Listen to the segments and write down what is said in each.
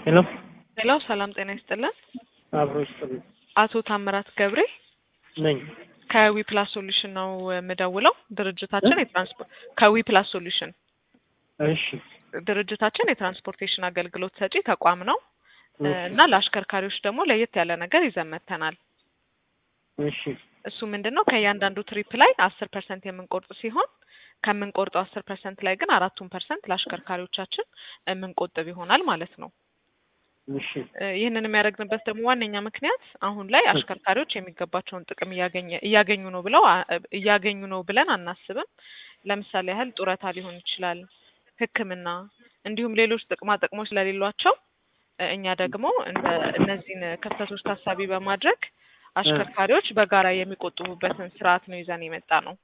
ሄሎ ሄሎ ሰላም ጤና ይስጥልን። አብሮ ይስጥልኝ አቶ ታምራት ገብሬ ነኝ። ከዊፕላስ ሶሉሽን ነው የምደውለው። ድርጅታችን የትራንስፖርት ከዊፕላስ ሶሉሽን እሺ ድርጅታችን የትራንስፖርቴሽን አገልግሎት ሰጪ ተቋም ነው እና ለአሽከርካሪዎች ደግሞ ለየት ያለ ነገር ይዘን መጥተናል። እሺ እሱ ምንድን ነው ከእያንዳንዱ ትሪፕ ላይ አስር ፐርሰንት የምንቆርጥ ሲሆን ከምንቆርጠው አስር ፐርሰንት ላይ ግን አራቱን ፐርሰንት ለአሽከርካሪዎቻችን የምንቆጥብ ይሆናል ማለት ነው። እሺ እ ይህንን የሚያደርግንበት ደግሞ ዋነኛ ምክንያት አሁን ላይ አሽከርካሪዎች የሚገባቸውን ጥቅም እያገኘ እያገኙ ነው ብለው አ- እያገኙ ነው ብለን አናስብም። ለምሳሌ ያህል ጡረታ ሊሆን ይችላል፣ ሕክምና እንዲሁም ሌሎች ጥቅማ ጥቅሞች ስለሌሏቸው እ እኛ ደግሞ እንደ እነዚህን ክፍተቶች ታሳቢ በማድረግ አሽከርካሪዎች በጋራ የሚቆጥቡበትን ስርዓት ነው ይዘን የመጣ ነው።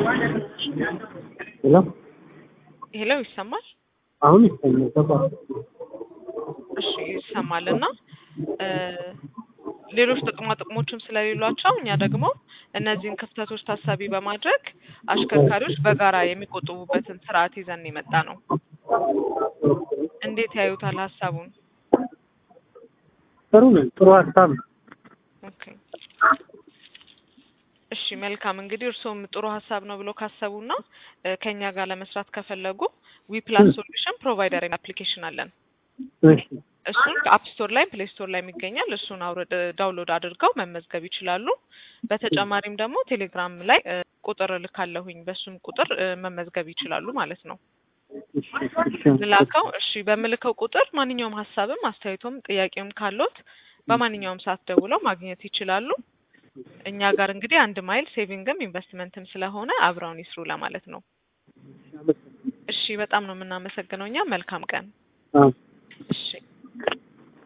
ሄሎ ይሄለው ይሰማል? አሁን ይሰማል። ገባ እሺ ይሰማል። እና እ ሌሎች ጥቅማ ጥቅሞችም ስለሌሏቸው እኛ ደግሞ እነዚህን ክፍተቶች ታሳቢ በማድረግ አሽከርካሪዎች በጋራ የሚቆጥቡበትን ስርዓት ይዘን የመጣ ነው። እንዴት ያዩታል ሀሳቡን? ጥሩ ነው። ጥሩ ሀሳብ ነው። ኦኬ እሺ መልካም እንግዲህ እርስዎም ጥሩ ሀሳብ ነው ብሎ ካሰቡና እ ከኛ ጋር ለመስራት ከፈለጉ ዊፕላስ ሶሉሽን ፕሮቫይደር አፕሊኬሽን አለን። እሺ እሱን ከአፕ ስቶር ላይ ፕሌይ ስቶር ላይ የሚገኛል። እሱን አውረድ ዳውንሎድ አድርገው መመዝገብ ይችላሉ። በተጨማሪም ደግሞ ቴሌግራም ላይ እ ቁጥር እልካለሁኝ በሱም ቁጥር እ መመዝገብ ይችላሉ ማለት ነው። እሺ እሺ ልላከው እሺ በምልከው ቁጥር ማንኛውም ሀሳብም አስተያየቶም ጥያቄም ካሎት በማንኛውም ሰዓት ደውለው ማግኘት ይችላሉ። እኛ ጋር እንግዲህ አንድ ማይል ሴቪንግም ኢንቨስትመንትም ስለሆነ አብረውን ይስሩ ለማለት ነው። እሺ በጣም ነው የምናመሰግነው። እኛ መልካም ቀን። አዎ እሺ